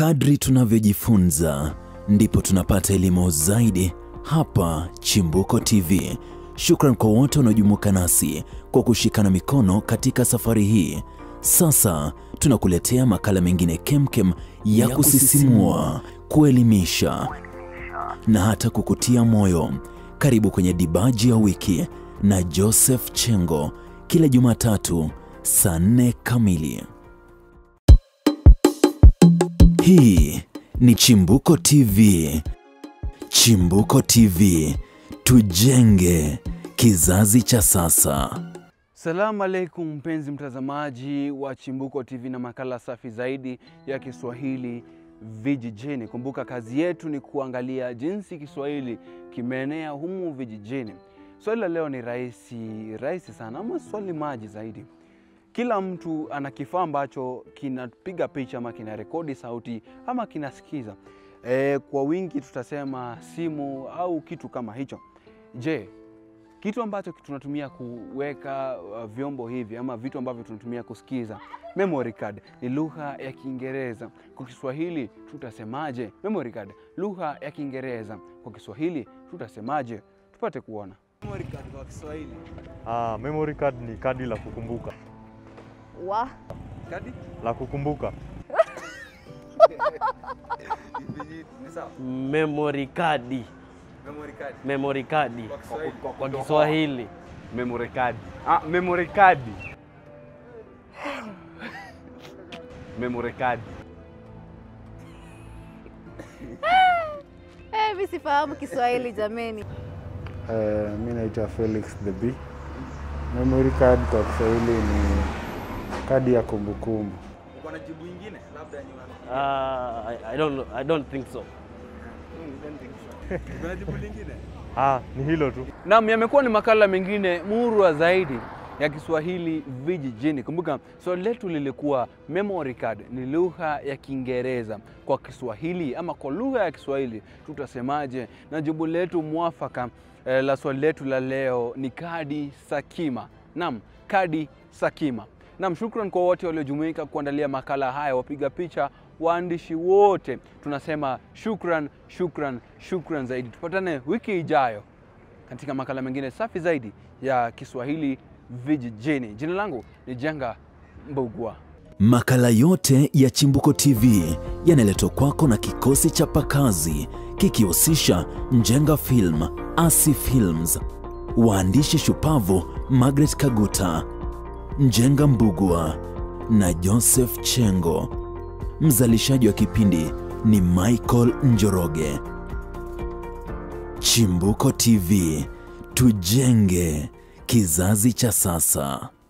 Kadri tunavyojifunza ndipo tunapata elimu zaidi hapa Chimbuko TV. Shukran kwa wote wanaojumuika nasi kwa kushikana mikono katika safari hii. Sasa tunakuletea makala mengine kemkem ya, ya kusisimua, kuelimisha na hata kukutia moyo. Karibu kwenye Dibaji ya Wiki na Joseph Chengo kila Jumatatu saa nne kamili. Hii ni Chimbuko TV. Chimbuko TV, tujenge kizazi cha sasa. Salamu alaikum mpenzi mtazamaji wa Chimbuko TV na makala safi zaidi ya Kiswahili vijijini. Kumbuka kazi yetu ni kuangalia jinsi Kiswahili kimeenea humu vijijini. Swali la leo ni rahisi rahisi sana, ama swali maji zaidi. Kila mtu ana kifaa ambacho kinapiga picha ama kina rekodi sauti ama kinasikiza. E, kwa wingi tutasema simu au kitu kama hicho. Je, kitu ambacho tunatumia kuweka uh, vyombo hivi ama vitu ambavyo tunatumia kusikiza, memory card ni lugha ya Kiingereza. Kwa Kiswahili tutasemaje? Memory card, lugha ya Kiingereza. Kwa Kiswahili tutasemaje? Tupate kuona. Memory card kwa Kiswahili. Ah, memory card ni kadi la kukumbuka. wa Kadi? La kukumbuka. Ni sawa. memory card Memory card. memory card Kwa Kiswahili. kwa, kwa Kiswahili Memory card. Ah, memory card. memory card. eh, mi sifahamu Kiswahili jameni. Eh, mi naitwa Felix the B. Memory card kwa Kiswahili ni kadi ya kumbukumbu. Uko na jibu ingine labda yenye una- uh, I, I don't know, I don't think so Uko na jibu lingine? Ah, ni hilo tu. Naam, yamekuwa ni makala mengine murwa zaidi ya Kiswahili vijijini. Kumbuka swali letu lilikuwa memory card ni lugha ya Kiingereza kwa Kiswahili ama kwa lugha ya Kiswahili tutasemaje? Na jibu letu mwafaka eh, la swali letu la leo ni kadi sakima. Naam, kadi sakima. Naam, shukran kwa wote waliojumuika kuandalia makala haya, wapiga picha, waandishi wote, tunasema shukran, shukran, shukran zaidi. Tupatane wiki ijayo katika makala mengine safi zaidi ya Kiswahili vijijini. Jina langu ni Jenga Mbugua. Makala yote ya Chimbuko TV yanaletwa kwako na kikosi cha Pakazi kikihusisha Njenga Film, Asi Films, waandishi shupavu Margaret Kaguta, Njenga Mbugua na Joseph Chengo. Mzalishaji wa kipindi ni Michael Njoroge. Chimbuko TV, tujenge kizazi cha sasa.